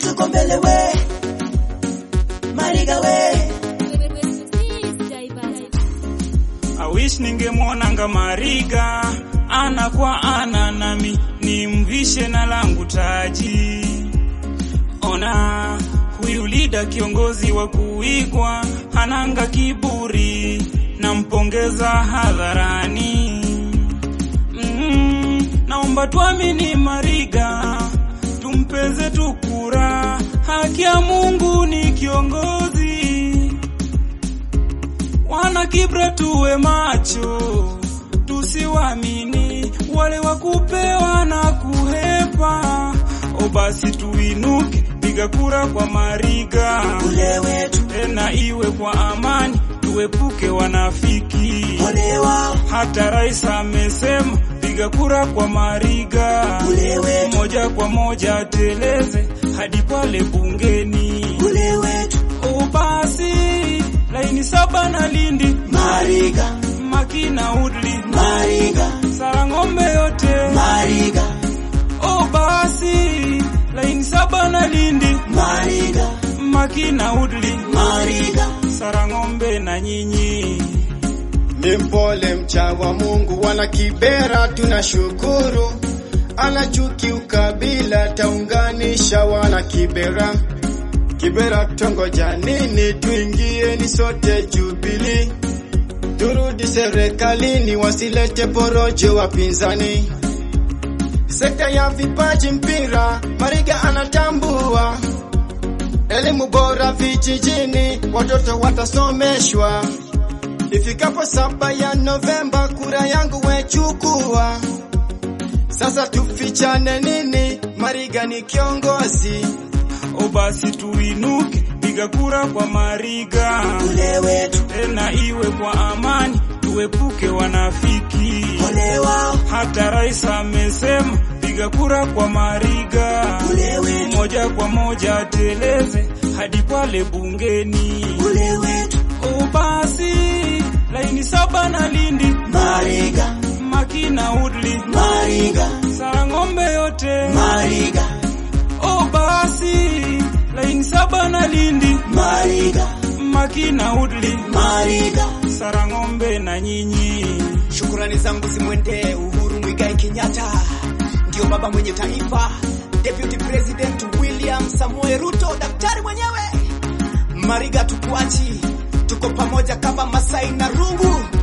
tuko mbele we Mariga we I wish ningemwonanga Mariga ana kwa ana nami nimvishe na langu taji. Ona huyu lida kiongozi wa kuigwa, hananga kiburi, nampongeza hadharani. Mm, naomba tuamini Mariga, tumpeze tukura, haki ya Mungu ni kiongozi wana kibra tuwe macho, tusiwamini wale wa kupewa na kuhepa. O basi tuinuke, piga kura kwa Mariga, ule wetu tena iwe kwa amani, tuepuke wanafiki. ole wao Hata rais amesema piga kura kwa Mariga, ule wetu moja kwa moja ateleze hadi pale bungeni. ule wetu O basi laini saba na Lindi Mariga Makina Woodley Mariga Sarang'ombe yote Mariga o basi laini saba na Lindi Mariga Makina Woodley Mariga Sarang'ombe na nyinyi Ni mpole mcha wa Mungu, wana Kibera tunashukuru, ana chuki ukabila, taunganisha wana Kibera. Kibera tongoja nini? Tuingie ni sote Jubili, turudi serikalini, wasilete porojo wapinzani. Sekta ya vipaji mpira, Mariga anatambua elimu bora vijijini, watoto watasomeshwa. Ifikapo saba ya Novemba, kura yangu wechukua. Sasa tufichane nini? Mariga ni kiongozi. o basi tuinuke piga kura kwa Mariga ule wetu tena iwe kwa amani tuepuke wanafiki ole wao hata rais amesema piga kura kwa Mariga ule wetu moja kwa moja ateleze hadi pale bungeni. ule wetu O basi laini saba na Lindi Mariga Makina Woodley Mariga Sarang'ombe yote Mariga o basi laini saba na Lindi Mariga Makina Woodley Mariga Sarang'ombe na nyinyi Shukurani zangu zimwendee Uhuru Mwigai Kenyatta, ndio baba mwenye taifa, Deputy President William Samoei Ruto, daktari mwenyewe. Mariga tukuachi, tuko pamoja kama Masai na Rungu.